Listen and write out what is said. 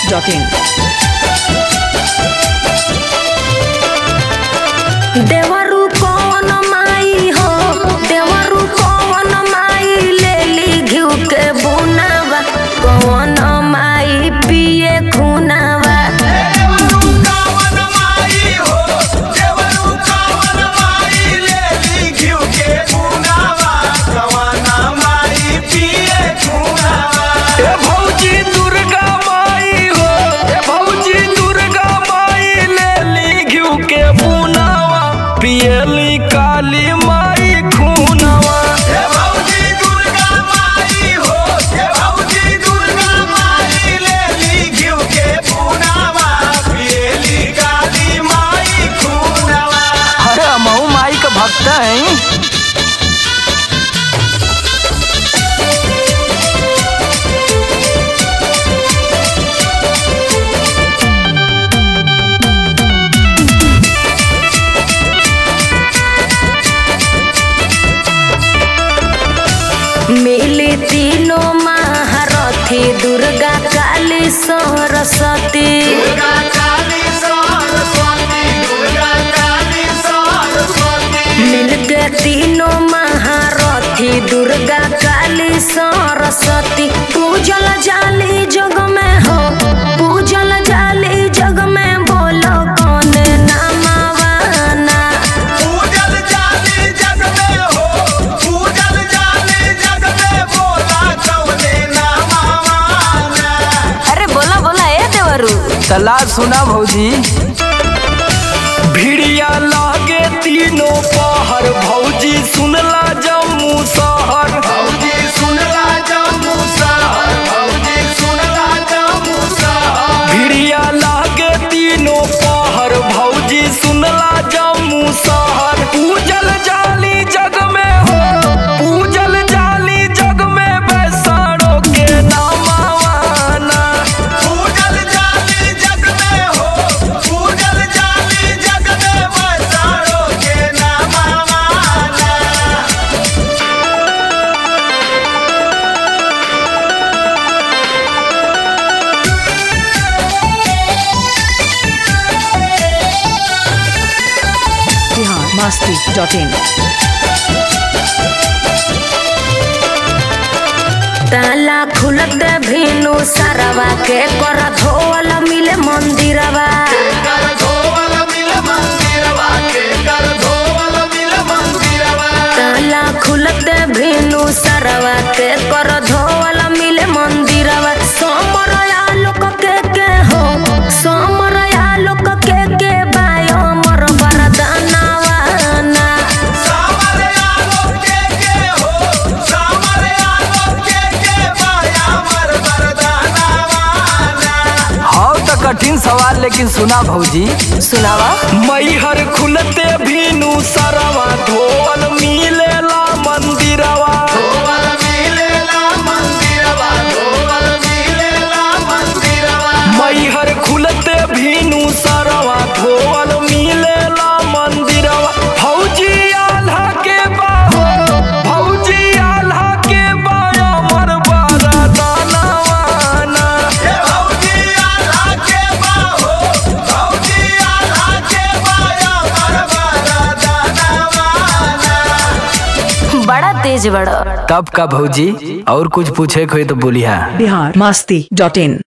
masti.in. देवरू कौन माई हो देवरू कौन माई ले ली घिउ के बुनावा कौन माई पिए खुनावा ए भौजी दुर्गा माई हो ए भौजी दुर्गा माई ले ली घिउ के बुनावा पियली काली माई खूनावा अरे हमहू माई का भक्त हैं मिली तीनों महारथी दुर्गा काली सरस्वती मिलके तीनों महारथी दुर्गा काली सरस्वती पूजल जाली जग में हो पूजल जाली जग में बोलो कौन नामावाना अरे बोला बोला ए देवरू तला सुना भौजी भिड़िया लागे तीनों पहर भौजी सुनला जम्मू शहर भिड़िया लागे तीनों पहर भौजी सुनला जम्मू शहर पूजल जाली जग में हो पूजल जाली जग में बैसाड़ो के नामावाना Bihar masti.in. ताला खुलत भीनु सरवा के कर धोवल मिले मंदिरवा ताला खुलत भीनु सरवा के कर धोवल मिले मंदिरवा सोमरया लोक के के हो सोमरया लोक के के बायो मर वरदानवा ना हाँ तो कठिन सवाल लेकिन सुना भौजी सुनावा मैहर खुलते भीनु सरवा धोवल मिलेला मंदिरवा मैहर खुलते भीनु सरवा धोवल मिलेला मंदिरवा भौजी आल्हा के बाहो भौजी आल्हा के बाया मर बारा दानवाना बड़ा तेज बड़ा तब का भौजी और कुछ पूछे कोई तो बोलिया Bihar masti.in.